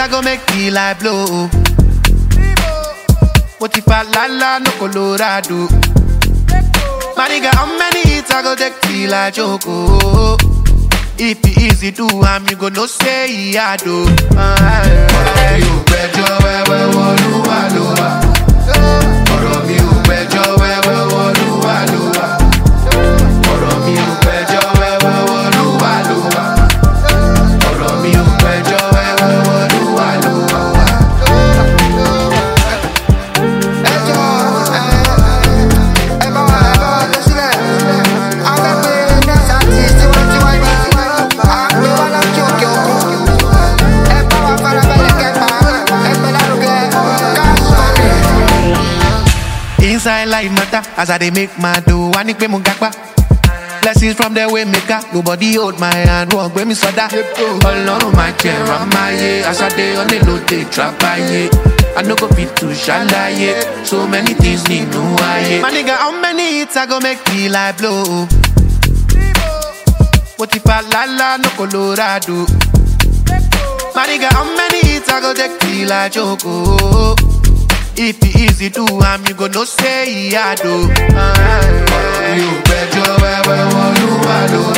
I go make the light blow. What if I la la no Colorado? My nigga, how many hits I go take till I choke? oh? If it easy do, I'm you go no say I do. Ọ̀rọ̀ mi ò gbẹ́jọ́ wẹ́wẹ́ wọlúwa ló wà. Ọ̀rọ̀ mi ò gbẹ́jọ́ wẹ́wẹ́ wọlúwa ló wà. Ọ̀rọ̀ mi ò gbẹ́jọ́ wẹ́wẹ́ wọlúwa ló wà. Ọ̀rọ̀ mi ò gbẹ́jọ́ wẹ́wẹ́ wọlúwa ló wà. ẹjọ́ ẹ bá wa ẹ bá wa lọ sílẹ̀ agbẹ́pẹ́ next artist tiwantiwa ni àgbẹ̀ wa láti òkè òkun ẹ bá wa farabalẹ̀ kẹfà ẹgbẹ́ lárugẹ cash money. Inside life matter as I dey make my dough. I need pay mo gapa. Blessings from the way maker. Nobody hold my hand. Wọ́n gbé mi sọ́dá. Ọlọ́run máa jẹ ramáyé. Aṣáde onílòdè trapáyé. I no go fit to ṣàlàyé. So many things nínú ayé. My nigga, how many hits I go make the light blow? Mo ti fa lálá no Colorado. My nigga, how many hits I go take till I choke? oh? If it easy do, I'm you go no say I do. Ọ̀rọ̀ mi ò gbẹ́jọ́ wẹ́wẹ́ wọlúwa ló